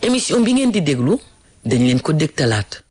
émission bi ngeen di déglu dañ leen ko dégtalaat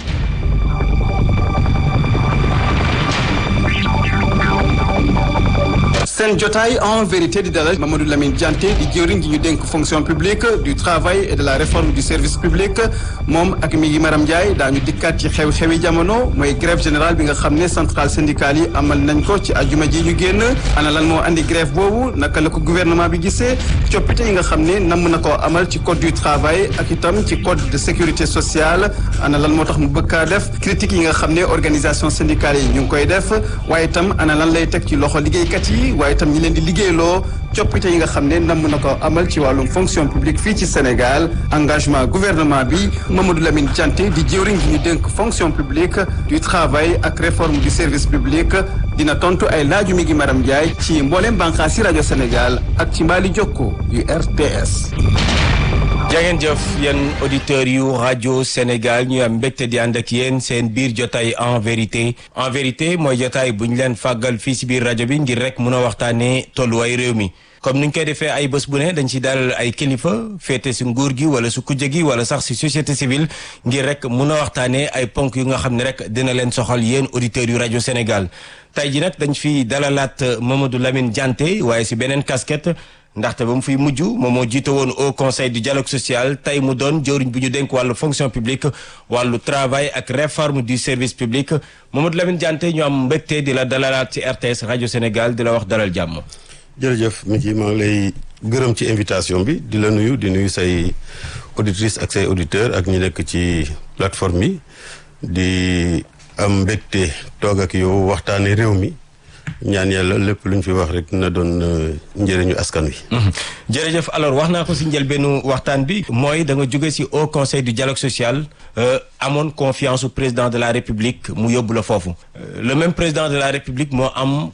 seen jotaay en vérité di dalal Mamadou Lamine Dianté di jëwriñ gi ñu dénk fonction publique du travail et de la réforme du service public moom ak mi ngi Maram Ndiaye daañu dikkaat ci xew-xewi jamono mooy grève générale bi nga xam ne centrale syndicale yi amal nañ ko ci ajuma ji ñu génn ana lan moo andi grève boobu naka la ko gouvernement bi gisee coppite yi nga xam ne namm na koo amal ci code du travail ak itam ci code de sécurité sociale ana lan moo tax mu bëgg kaa def critique yi nga xam ne organisation syndicale yi ñu ngi koy def waaye itam ana lan lay teg ci loxo liggéeykat yi waaye itam ñi leen di liggéeyloo coppite yi nga xam ne namm na ko amal ci wàllum fonction publique fii ci Sénégal engagement gouvernement bi Mamadou Lamine Dianté di jëwriñ gi ñu dénk fonction publique du travail ak réforme du service public dina tontu ay laaju mi ngi Maram Ndiaye ci mboolem bànqaas ci rajo Sénégal ak ci mbaali jokko yu RTS. jangeen jëf yéen auditeurs yu rajo Sénégal ñu am mbégte di ànd ak yéen seen biir jotaay en vérité en vérité mooy jotaay bu ñu leen fàggal fii si biir rajo bi ngir rek mun a waxtaanee tolluwaay réew mi comme ni ñu koy defee ay bés bu ne dañ ci dalal ay kilifa féete si nguur gi wala su kujje gi wala sax si société civile ngir rek mun a waxtaanee ay ponk yu nga xam ne rek dina leen soxal yéen auditeurs yu rajo Sénégal tey ji nag dañ fi dalalaat Mamadou Lamine Dianté waaye si beneen casquette. ndaxte ba mu fiy mujj moom moo jiite woon au conseil du dialogue social tey mu doon jëwriñ bu ñu dénk wàllu fonction publique wàllu travail ak réforme du service public Mamadou Lamine Dianté ñu am mbégte di la dalalaat ci RTS rajo Sénégal di la wax dalal jàmm. jërëjëf mi ngi maa ngi lay gërëm ci invitation bi di la nuyu di nuyu say auditrices ak say auditeurs ak ñi nekk ci plateforme yi di am mbégte toog ak yow waxtaanee réew mi. ñaan yàlla lépp lu ñu fi wax rek na doon njëriñu askan wi. jërëjëf alors wax naa ko si njëlbeenu waxtaan bi. mooy da nga jóge si au conseil du dialogue social. amoon confiance au président de la république mu yóbbu la foofu. le même président de la république moo am